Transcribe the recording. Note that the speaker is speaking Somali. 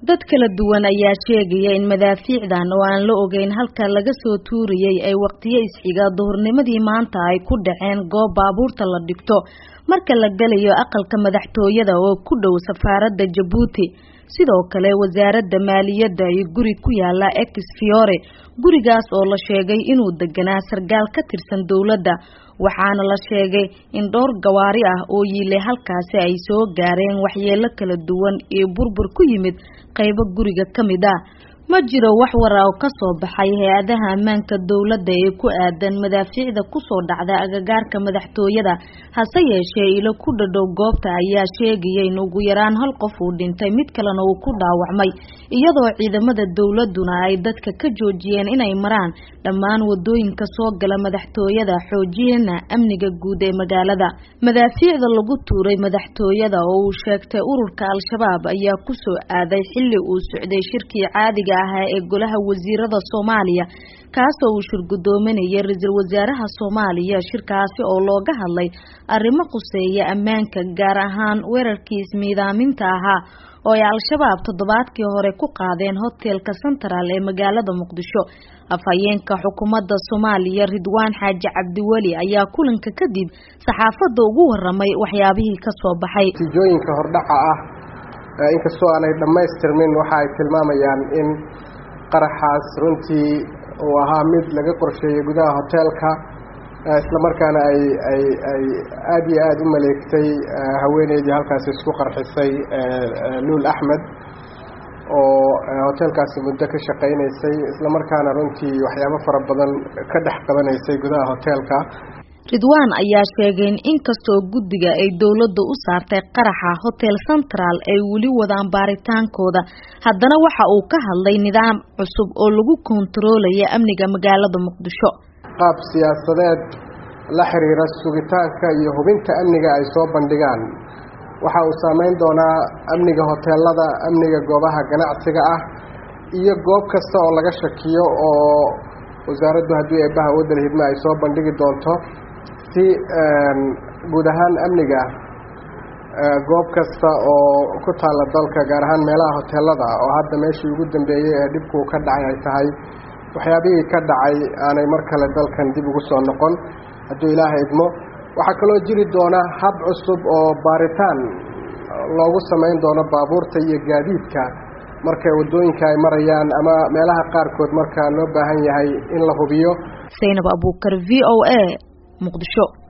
dad kala duwan ayaa sheegaya in madaafiicdan oo aan la ogeyn halka laga soo tuuriyey ay waqtiyo isxiga duhurnimadii maanta ay ku dhaceen goob baabuurta la dhigto marka la gelayo aqalka madaxtooyada oo ku dhow safaaradda jabuuti sidoo kale wasaaradda maaliyadda iyo guri ku yaala ex fiore gurigaas oo la sheegay inuu deganaa sargaal ka tirsan dowladda waxaana la sheegay in dhowr gawaari ah oo yiilay halkaasi ay soo gaareen waxyeelo kala duwan iyo burbur ku yimid qaybo guriga ka mid ah ma jiro wax wara oo kasoo baxay hay-adaha ammaanka dowladda ee ku aadan madaafiicda kusoo dhacda agagaarka madaxtooyada hase yeeshee ilo ku dhadhow goobta ayaa sheegaya in ugu yaraan hal qof uu dhintay mid kalena uu ku dhaawacmay iyadoo ciidamada dowladuna ay dadka ka joojiyeen inay maraan dhammaan wadooyinka soo gala madaxtooyada xoojiyana amniga guud ee magaalada madaafiicda lagu tuuray madaxtooyada oo uu sheegtay ururka al-shabaab ayaa kusoo aaday xilli uu socday shirkii caadiga ahaa ee golaha wasiirada soomaaliya kaasoo uu shirgudoominayay ra-iisul wasaaraha soomaaliya shirkaasi oo looga hadlay arrimo khuseeya ammaanka gaar ahaan weerarkii ismiidaaminta ahaa oo ay al-shabaab toddobaadkii hore ku qaadeen hotelka central ee magaalada muqdisho afhayeenka xukuumadda soomaaliya ridwaan xaaji cabdiweli ayaa kulanka kadib saxaafadda ugu waramay waxyaabihii kasoo baxay natiijooyinka hordhaca ah inkastoo aanay dhammaystirmin waxa ay tilmaamayaan in qaraxaas runtii uu ahaa mid laga qorsheeyey gudaha hoteelka islamarkaana ay ay ay aada iyo aada u maleegtay haweeneydii halkaasi isku qarxisay luul axmed oo hoteelkaasi muddo ka shaqaynaysay islamarkaana runtii waxyaabo fara badan ka dhex qabanaysay gudaha hoteelka ridwaan ayaa sheegay in inkastoo guddiga ay dowladda u saartay qaraxa hotel central ay weli wadaan baaritaankooda haddana waxa uu ka hadlay nidaam cusub oo lagu kontaroolaya amniga magaalada muqdisho qaab siyaasadeed la xiriira sugitaanka iyo hubinta amniga ay soo bandhigaan waxa uu saameyn doonaa amniga hoteelada amniga goobaha ganacsiga ah iyo goob kasta oo laga shakiyo oo wasaaraddu haddii eebbaha waddan hidme ay soo bandhigi doonto si guud ahaan amniga goob kasta oo ku taalla dalka gaar ahaan meelaha hoteelada oo hadda meeshii ugu dambeeyey ee dhibkuu ka dhacay ay tahay waxyaabihii ka dhacay aanay mar kale dalkan dib ugu soo noqon hadduu ilaaha idmo waxaa kaloo jiri doona hab cusub oo baaritaan loogu samayn doono baabuurta iyo gaadiidka markay waddooyinka ay marayaan ama meelaha qaarkood markaa loo baahan yahay in la hubiyo zaynab abuukar v o a muqdisho